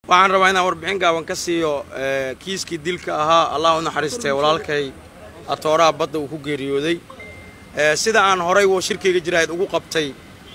waxaan rabaa inaan warbixin gaaban ka siiyo kiiskii dilka ahaa allah u naxariistee walaalkay atooraha badda uu ku geeriyooday sida aan horay wo shirkayga jiraahid ugu qabtay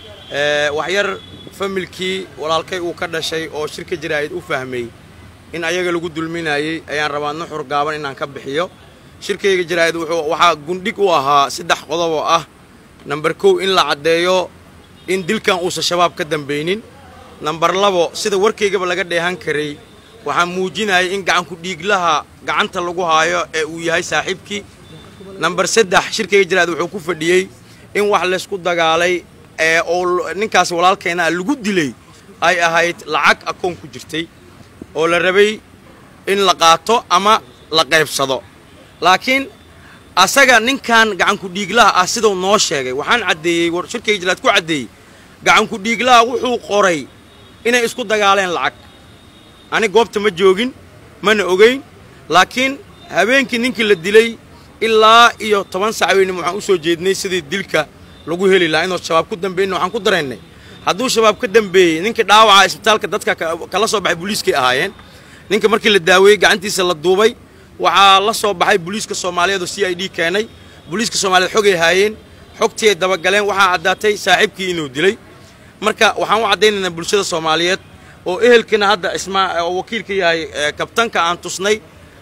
waxyar familkii walaalkay uu ka dhashay oo shirka jiraahid u fahmay in ayaga lagu dulminayey ayaan rabaa nuxur gaaban inaan ka bixiyo shirkayga jiraahid wuxuu waxaa gundhig u ahaa saddex qodob oo ah namber kow in la caddeeyo in dilkan uusan shabaab ka dambaynin namber labo sida warkaygaba laga dheehan karay waxaa muujinaya in gacanku dhiiglaha gacanta lagu haayo ee uu yahay saaxiibkii namber saddex shirkayga jiraahid wuxuu ku fadhiyey in wax laysku dagaalay ee oo ninkaas walaalkeena lagu dilay ay ahayd lacag akoon ku jirtay oo la rabay in la qaato ama la qaybsado laakiin asaga ninkan gacanku dhiiglaha ah siduu noo sheegay waxaan caddeeyey shirkayga jiraahid ku caddeeyey gacanku dhiiglaha wuxuu qoray inay isku dagaaleen lacag ani goobta ma joogin mana ogayn laakiin habeenkii ninkii la dilay ilaa iyo toban sac weynim waxaan u soo jeednay sidii dilka lagu heli lahaa inuu shabaab ku dambeynna waxaan ku daraynay hadduu shabaab ka dambeeyey ninkii dhaawaca isbitaalka dadka kala soo baxay booliiskay ahaayeen ninka markii la daaweeyey gacantiisa la duubay waxaa la soo baxay booliiska soomaaliyeed oo c i d keenay booliiska soomaaliyeed xogay haayeen xogtii ay dabagaleen waxaa caddaatay saaxiibkii inuu dilay marka waxaan u caddaynaynaa bulshada soomaaliyeed oo ehelkina hadda ismaa oo wakiilka yahay kabtanka aan tusnay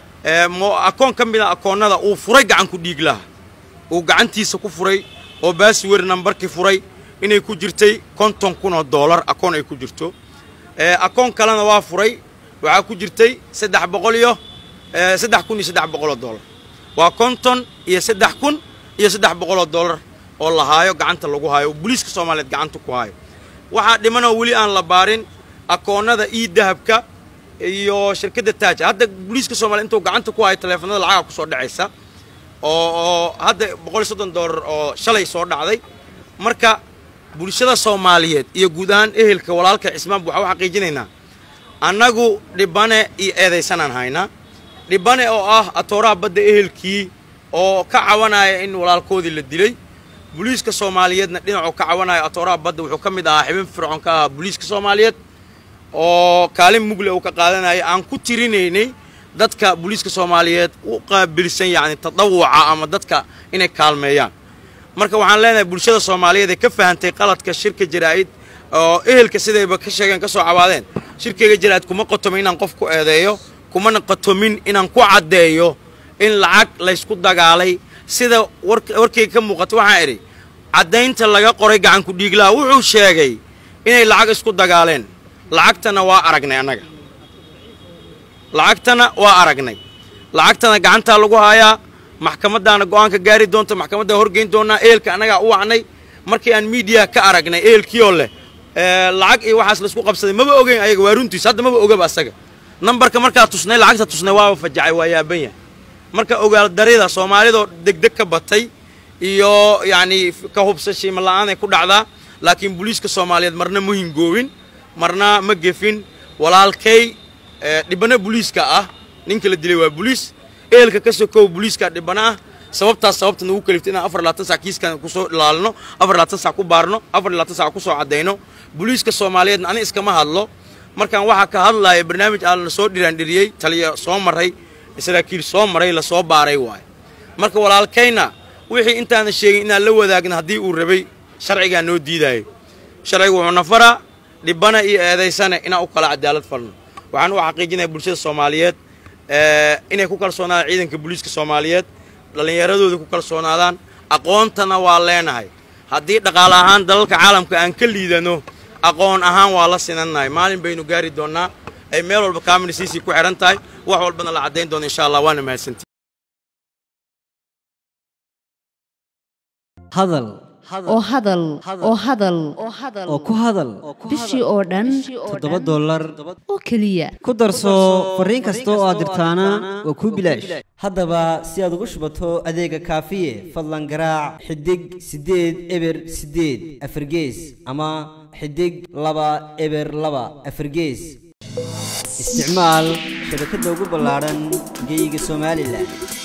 akoon ka mid a akoonnada uu furay gacanku dhiiglaha uu gacantiisa ku furay oo baaswer nambarkii furay inay ku jirtay konton kun oo doolar akoon ay ku jirto akoon kalena waa furay waxaa ku jirtay saddex boqol iyo saddex kun iyo saddex boqoloo doolar waa konton iyo saddex kun iyo saddex boqoloo doolar oo la haayo gacanta lagu haayo oo booliiska soomaaliyeed gacanta ku haayo waxaa dhimanoo weli aan la baarin akoonnada ii dahabka iyo shirkadda taaja hadda booliiska soomaliya intuu gacanta ku hayo taleefanada lacaga ku soo dhacaysa oo oo hadda boqol iyo soddon doolar oo shalay soo dhacday marka bulshada soomaaliyeed iyo guud ahaan ehelka walaalka cismaanba waxaa u xaqiijinaynaa annagu dhibane iyo eedaysanaan haynaa dhibane oo ah atooraha badda ehelkii oo ka cawanaya in walaalkoodii la dilay booliiska soomaaliyeedna dhinacuu ka cawanaya atooraha badda wuxuu ka mid ahaa xibin fircoon ka ahaa booliiska soomaaliyeed oo kaalin mugle uu ka qaadanaya aan ku tirinaynay dadka booliiska soomaaliyeed u qaabilsan yacni tadawuca ama dadka inay kaalmeeyaan marka waxaan leenahay bulshada soomaaliyeed ee ka fahantay qaladka shirka jaraa'id oo ehelka sidayba ka sheegeen ka soo cabaadeen shirkayga jaraa'id kuma qotomin inaan qof ku eedeeyo kumana qotomin inaan ku caddeeyo in lacag laysku dagaalay sida warkayga ka muuqata waxaan idhi caddaynta laga qoray gacanku dhiiglaha wuxuu sheegay inay lacag isku dagaaleen lacagtana waa aragnay annaga lacagtana waa aragnay lacagtana gacantaa lagu haayaa maxkamaddaana go'aanka gaari doonta maxkamaddaa horgeyn doonnaa ehelka annagaa u wacnay markii aan miidiya ka aragnay ehelkiioo leh lacag iyo waxaas laisku qabsaday maba ogeyn ayaga waa runtiis hadda maba ogaba asaga nambarka markaa tusnay lacagta tusnay waaba fajacay waa yaaban yahay marka ogaaldarida soomaalidoo degdeg ka batay iyo yacnii ka hubsashiima la'aanay ku dhacdaa laakiin booliiska soomaaliyeed marna ma hingoobin marna ma gefin walaalkay dhibano booliiska ah ninka la dilay waa booliis ehelka ka sokow booliiska dhibano ah sababtaas sababta nagu kaliftay inaan afar labaatan sac kiiskan kusoo ilaalino afar labaatan sac ku baarno afar labaatan sac kusoo caddayno booliiska soomaaliyeedna ani iskama hadlo markaan waxaa ka hadlaaya barnaamij aan la soo dhiraandhiriyey taliya soo maray saraakiil soo maray la soo baaray waayo marka walaalkayna wixii intaana sheegin inaan la wadaagna haddii uu rabay sharcigaa noo diidaayo sharcigu wuxuu nafaraa dhibana iyo eedaysane inaan u kala cadaalad falno waxaan u xaqiijinaya bulshada soomaaliyeed inay ku kalsoonaadaan ciidanka booliiska soomaaliyeed dhallinyaradooda ku kalsoonaadaan aqoontana waa leenahay haddii dhaqaale ahaan dalalka caalamka aan ka liidano aqoon ahaan waa la sinannahay maalin baynu gaari doonnaa ay meel walba kaminisiisii ku xidhan tahay wax walbana la caddayn doono insha allah waana mahadsantii hadal oo hadal oo hadal oo ku hadal bishii oo dhan toddoba dollar oo keliya ku darso fariin kasta oo aad dirtaana waa kuu bilaash haddaba si aad ugu shubato adeega kaafiye fadlan garaac xidig siddeed eber siddeed afargees ama xidig laba eber laba afargees isticmaal shabakadda ugu ballaadhan geyga somalilan